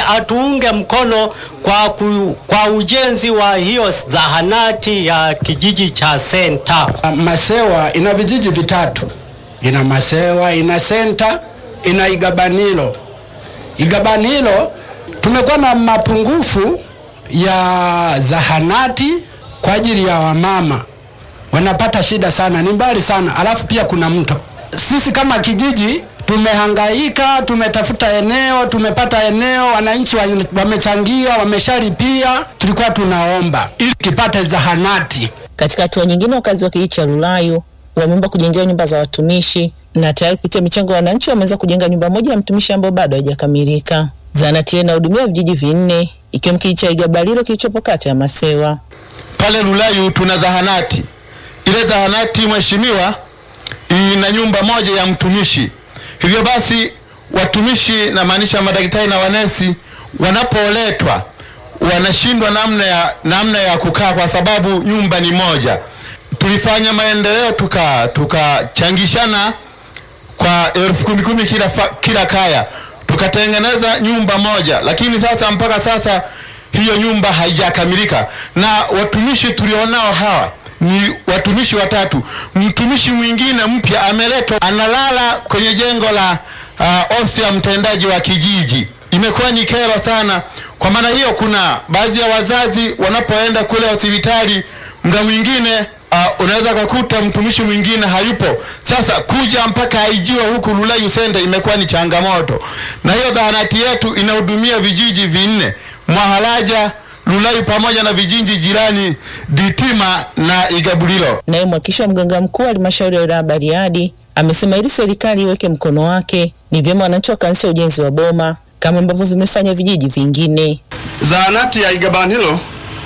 atuunge mkono kwa, ku, kwa ujenzi wa hiyo zahanati ya kijiji cha Senta. Masewa ina vijiji vitatu, ina Masewa, ina Senta, ina Igabanilo. Igabanilo tumekuwa na mapungufu ya zahanati kwa ajili ya wamama, wanapata shida sana, ni mbali sana, alafu pia kuna mto. Sisi kama kijiji tumehangaika, tumetafuta eneo, tumepata eneo, wananchi wamechangia, wameshalipia. Tulikuwa tunaomba ili kipate zahanati. Katika hatua nyingine, wakazi wa kijiji cha Lulayu wameomba kujengewa nyumba za watumishi na tayari kupitia michango ya wananchi wameweza kujenga nyumba moja ya mtumishi ambayo bado haijakamilika. Zahanati inahudumia vijiji vinne ikiwemo kijiji cha Igabalilo kilichopo kata ya Masewa. Pale Lulayu tuna zahanati. Ile zahanati mheshimiwa, ina nyumba moja ya mtumishi. Hivyo basi watumishi na maanisha madaktari na wanesi wanapoletwa wanashindwa namna ya, namna ya kukaa kwa sababu nyumba ni moja. Tulifanya maendeleo tuka tukachangishana kwa elfu kumi kumi kila, kila kaya tukatengeneza nyumba moja, lakini sasa mpaka sasa hiyo nyumba haijakamilika, na watumishi tulionao hawa ni watumishi watatu. Mtumishi mwingine mpya ameletwa, analala kwenye jengo la uh, ofisi ya mtendaji wa kijiji. Imekuwa ni kero sana. Kwa maana hiyo, kuna baadhi ya wazazi wanapoenda kule hospitali, muda mwingine uh, unaweza kukuta mtumishi mwingine hayupo. Sasa kuja mpaka aijiwe huku Lulayu Senta imekuwa ni changamoto, na hiyo zahanati yetu inahudumia vijiji vinne Mwahalaja, Lulayu pamoja na vijiji jirani Ditima na Igabulilo. Naye mwakilishi wa mganga mkuu wa halmashauri ya wilaya Bariadi amesema ili serikali iweke mkono wake, ni vyema wananchi wakaanzisha ujenzi wa boma kama ambavyo vimefanya vijiji vingine. Zahanati ya Igabanilo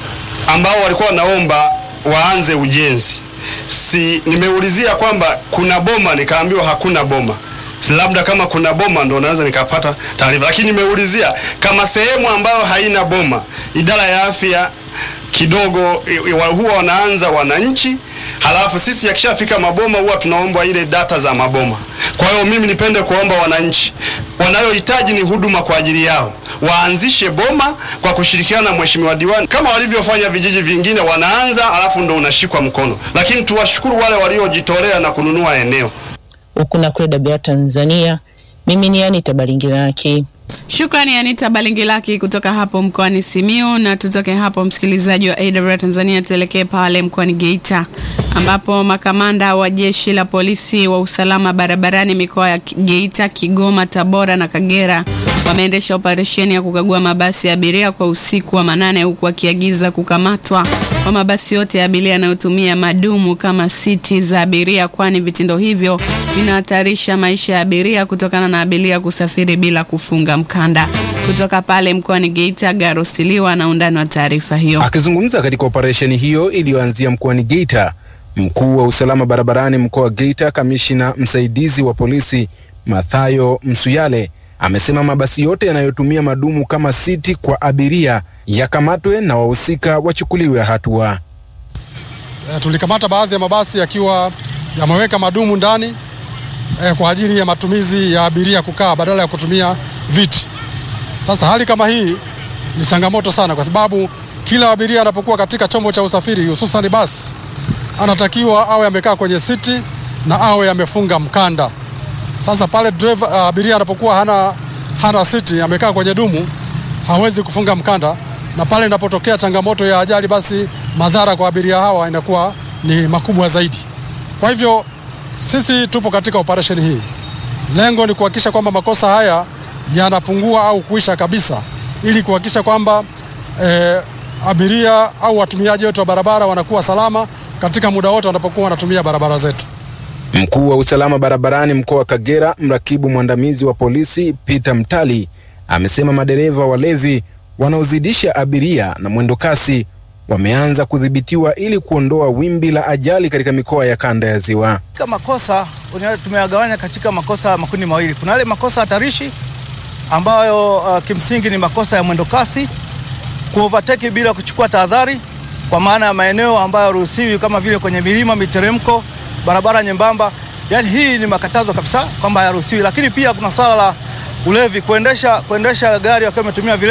ambao walikuwa wanaomba waanze ujenzi, si nimeulizia kwamba kuna boma, nikaambiwa hakuna boma labda kama kuna boma ndo naweza nikapata taarifa, lakini nimeulizia kama sehemu ambayo haina boma, idara ya afya kidogo huwa wanaanza wananchi, halafu sisi akishafika maboma huwa tunaomba ile data za maboma. Kwa hiyo mimi nipende kuomba wananchi wanayohitaji ni huduma kwa ajili yao waanzishe boma kwa kushirikiana na mheshimiwa diwani kama walivyofanya vijiji vingine, wanaanza alafu ndo unashikwa mkono, lakini tuwashukuru wale waliojitolea na kununua eneo huku na kule Dabia Tanzania. Mimi ni Anita Balingiraki. Shukrani Anita Balingilaki kutoka hapo mkoani Simiyu. Na tutoke hapo, msikilizaji wa AWR Tanzania, tuelekee pale mkoani Geita ambapo makamanda wa jeshi la polisi wa usalama barabarani mikoa ya Geita, Kigoma, Tabora na Kagera wameendesha operesheni ya kukagua mabasi ya abiria kwa usiku wa manane, huku wakiagiza kukamatwa kwa mabasi yote ya abiria yanayotumia madumu kama siti za abiria, kwani vitendo hivyo vinahatarisha maisha ya abiria kutokana na abiria kusafiri bila kufunga mkanda. Kutoka pale mkoani Geita, Garosiliwa na undani wa taarifa hiyo. Akizungumza katika operesheni hiyo iliyoanzia mkoani Geita, mkuu wa usalama barabarani mkoa wa Geita, kamishina msaidizi wa polisi Mathayo Msuyale amesema mabasi yote yanayotumia madumu kama siti kwa abiria yakamatwe na wahusika wachukuliwe hatua. E, tulikamata baadhi ya mabasi yakiwa yameweka madumu ndani e, kwa ajili ya matumizi ya abiria kukaa badala ya kutumia viti. Sasa hali kama hii ni changamoto sana, kwa sababu kila abiria anapokuwa katika chombo cha usafiri hususan basi anatakiwa awe amekaa kwenye siti na awe amefunga mkanda. Sasa pale driver abiria anapokuwa hana, hana siti amekaa kwenye dumu hawezi kufunga mkanda, na pale inapotokea changamoto ya ajali, basi madhara kwa abiria hawa inakuwa ni makubwa zaidi. Kwa hivyo sisi tupo katika operesheni hii, lengo ni kuhakikisha kwamba makosa haya yanapungua au kuisha kabisa, ili kuhakikisha kwamba eh, abiria au watumiaji wetu wa barabara wanakuwa salama katika muda wote wanapokuwa wanatumia barabara zetu. Mkuu wa usalama barabarani mkoa wa Kagera, mrakibu mwandamizi wa polisi Peter Mtali amesema madereva walevi wanaozidisha abiria na mwendo kasi wameanza kudhibitiwa ili kuondoa wimbi la ajali katika mikoa ya kanda ya Ziwa. Makosa tumeyagawanya katika makosa makundi mawili. Kuna yale makosa hatarishi ambayo uh, kimsingi ni makosa ya mwendo kasi, kuovertake bila kuchukua tahadhari, kwa maana ya maeneo ambayo haruhusiwi kama vile kwenye milima, miteremko, barabara nyembamba. Yani hii ni makatazo kabisa kwamba hayaruhusiwi. Lakini pia kuna swala la ulevi, kuendesha kuendesha gari wakiwa wametumia